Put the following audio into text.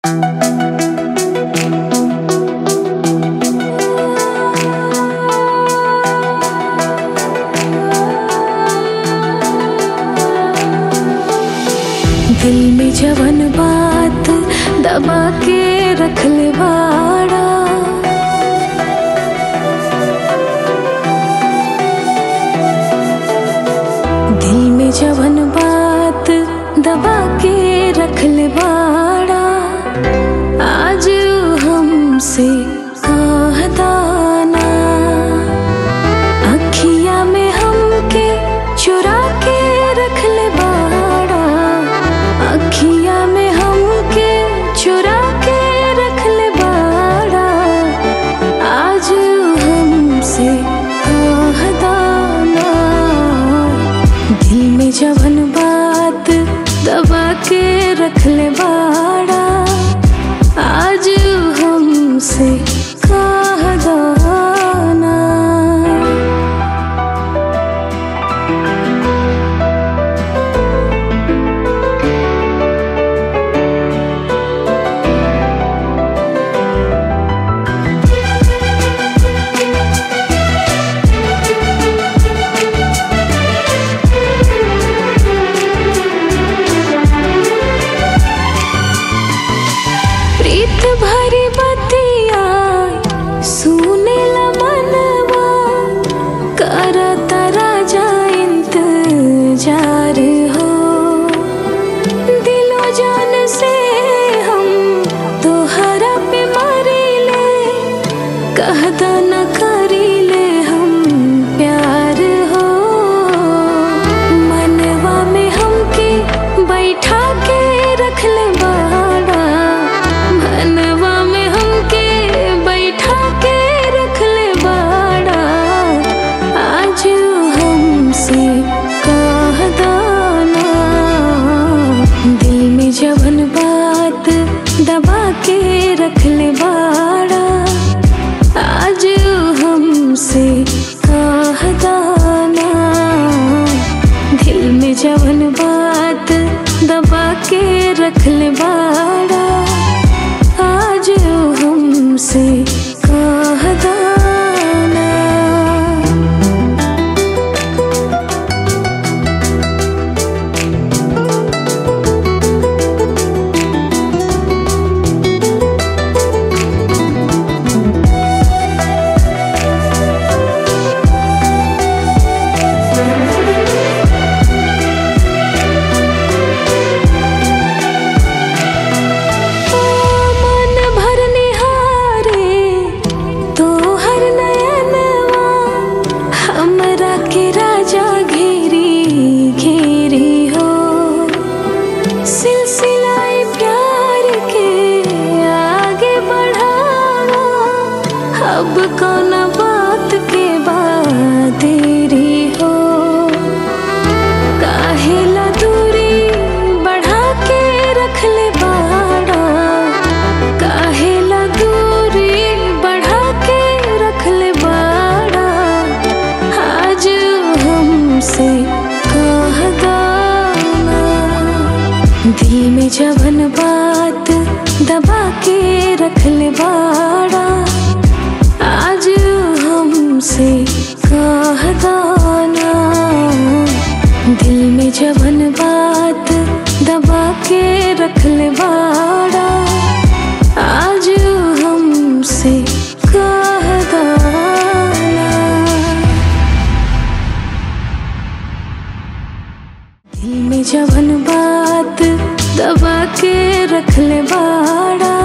दिल में जवन बात दबा के रख ले बाड़ा दिल में जवन बात दबा के रख ले बाड़ा आज हमसे कहदाना अखिया में हमके चुरा के रख ले बाड़ा अखिया में हमके चुरा के रख ले बाड़ा आज हमसे कहदाना दिल में जवन बात दबा के रख ले बाड़ा आज हमसे कहदाना प्रीत भरी बतिया सुने ला मनवा करत राजा इंतजार हो दिलो जान से हम तोहरा पे मरीले कहदा न करीले हम प्यार हो मनवा में हमके बैठा के रख ले बाड़ा मनवा में हमके बैठा के रख ले बाड़ा आज हमसे कहदाना दिल में जवन बात दबा के रख ले बाड़ा आज हमसे कहदाना दिल में जवन बात दबा के रख ले बाड़ा आज हमसे कहदाना मन भर निहारे तोहर नयनवा हमरा के राजा घेरी घेरी हो सिलसिलाए प्यार के आगे बढ़ावा अब कौन बात के बाद देरी हो काहेला दूरी बढ़ा के रख ले बाड़ा काहेला दूरी बढ़ा के रख ले बाड़ा आज हमसे कहदाना दिल में जवन बात दबा के रख ले बाड़ा आज हमसे कहदाना दिल में जवन बात दबा के रख ले बाड़ा आज हमसे कहदाना दिल में जवन बात दबा के रख ले बाड़ा